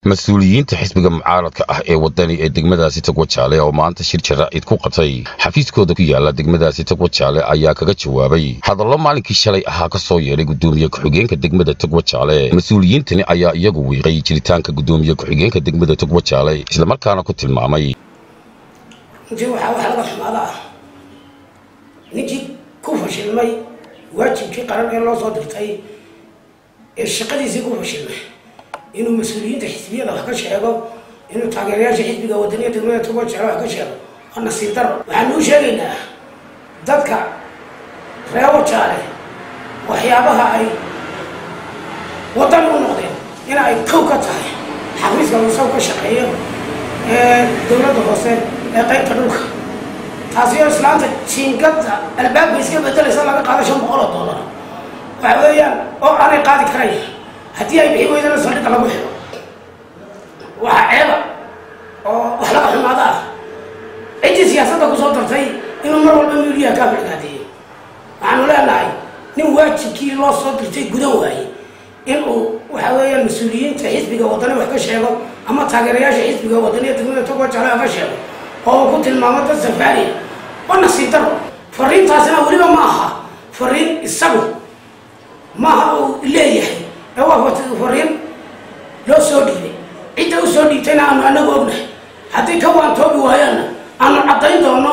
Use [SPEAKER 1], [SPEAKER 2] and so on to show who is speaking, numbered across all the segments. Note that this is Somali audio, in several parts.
[SPEAKER 1] mas-uuliyiinta xisbiga mucaaradka ah ee wadani ee degmadaasi togwajaale oo maanta shir jaraa'id ku qatay xafiiskooda ku yaala degmadaasi togwajaale ayaa kaga jawaabay hadallo maalinkii shalay ahaa ka soo yeedhay gudoomiye ku-xigeenka degmada togwajaale mas-uuliyiintani ayaa iyagu wiiqay jiritaanka gudoomiye ku-xigeenka degmada togwajaale islamarkaana ku tilmaamay
[SPEAKER 2] runtii waxaa wax laga xumaada ah ninkii ku fashilmay waajibkii qaran ee loo soo dirtay ee shaqadiisii ku fashilmay inuu mas-uuliyiinta xisbiyada wax ka sheego inuu taageerayaasha xisbiga wadaniya degmada togwajaale wax ka sheego waa nasiib daro waxaanu u sheegaynaa dadka reer wajaale waxyaabaha ay wadan u noqdeen in ay kow ka tahay xafiiska uu isagu ka shaqeeyo ee dowladda hoose ee qaybta dhulka taasi oo islaanta jiingada albaabka iska bedelaysa laga qaado shan boqol oo dollar waxa weeyaan oo aanay qaadi karayn haddii ay bixi weydana saldhigga lagu xiro waxaa ceeba oo wax laga xumaada ah ciddii siyaasadda kusoo dartay inuu mar walba miuliyaha kaa bilgaadeeyo waxaanu leenahay nin waajibkii loo soo dirtay gudan waaye in uu waxa weeyaan mas-uuliyiinta xisbiga wadani wax ka sheego ama taageerayaasha xisbiga wadaniya degmada togwajaale wax ka sheego oo uu ku tilmaamo dad safaariya waa nasiib daro fariintaasina weliba ma aha fariin isagu maaha uu leeyahay ee waa fariin loo soo dhiibay cidda u soo dhiibtayna aanu anagu ognahay haddii ka waantoobi waayaanna aanu caddayn doono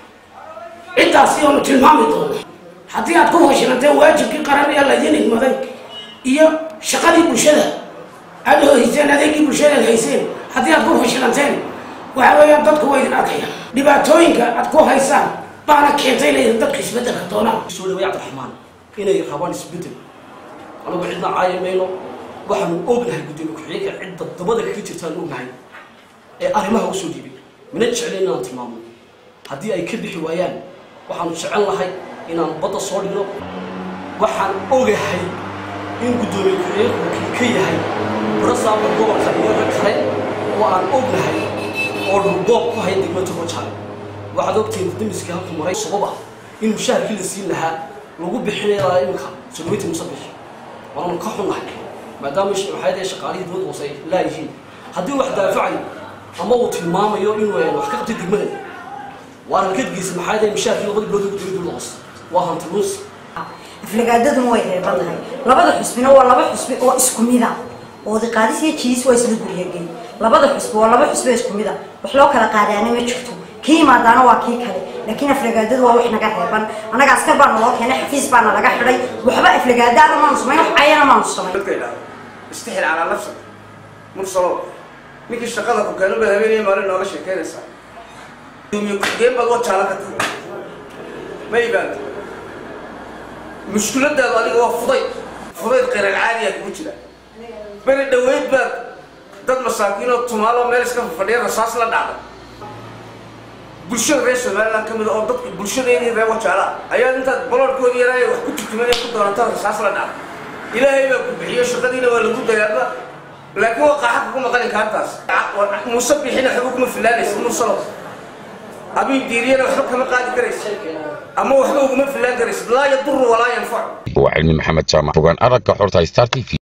[SPEAKER 2] ciddaasi oonu tilmaami doono haddii aad ku fashilanteen waajibkii qaran ee laydin igmaday iyo shaqadii bulshada aad hayseen adeegii bulshada aad hayseen haddii aad ku fashilanteen waxa weeyaan dadku waa idin arkayaan dhibaatooyinka aad ku haysaan baana keentay inay dadku isbedelka doonaan
[SPEAKER 3] soo dhaway cabdiraxmaan inay rabaan isbedel anagu cidna caayi mayno waxaanu ognahay gudoomiye ku-xigeenka cidda dabada kaga jirtaan ognahay ee arrimaha usoo dhiibay mina jeclayn inaan tilmaamno haddii ay ka bixi waayaan waxaanu jecel lahay inaan badda soo dhigno waxaan ogahay in gudoomiye ku-xigeenku kii ka yahay barasaabka gobolka iyo rag kale oo aan ognahay oo dhulboob ku haya degmada togwajaale waxaad ogtihiin damiskii halku maray sabab ah in mushaharkii la siin lahaa lagu bixinaya iminka sodoweyta musabix waanu ka xunnahay maadaama waxaadee shaqaalihii dowladda hoose ay laayihiin haddii wax daafacayo ama uu tilmaamayo inuu wax ka qabtay degmada waa halkadgiisa maxaadee mushaharkii labada bilood ugu degay dowladda hoose waa hanti luus
[SPEAKER 4] aflagaadaduna way reeban tahay labada xusbina waa laba xusbi oo isku mida oodiqaadis iyo jiis waa isla guryagey labada xusbi waa laba xusbi oo isku mida wax loo kala qaadaana ma jirto kii imaadaana waa kii kale laakiin aflagaadadu waa wax naga reeban annaga askar baana loo keenay xafiis baana laga xidhay waxba aflagaadaana maanu samayn wax cayana maanu samayn
[SPEAKER 5] dadka idhaahdo istixil calaa nafsak mursalo ninkii shaqada ku keeno baad habeenaya maalin nooga sheekeynaysaa gudoomiye ku-xigeen baad wajaala ka tahay ma ibaanta mushkuladaadu adiga waa fudayd fudayd qeyral caadiya kugu jira beri dhaweyd baad dad masaakiinoo tumaalo meel iska fadhiya rasaas la dhacday bulshada reer somaliland ka mida oo dadka bulshadeedii reer wajaala ayaa intaad baloorkoodii yaraay wax ku turtumanay ku doonata rasaas la dhacday ilaahay baa ku bixiyo shaqadiina waa lagu dayaaba laakiin waa qaaxa kugu maqalin kaartaas muuse bixina waxba kuma filaanaysa mursalo abiin diiriyana waxba kama qaadi karaysa ama waxba uguma filaan karaysa laa yaduru walaa yanfacu
[SPEAKER 1] waa cilmi maxamed jaamac fogaan aragga xorta star t v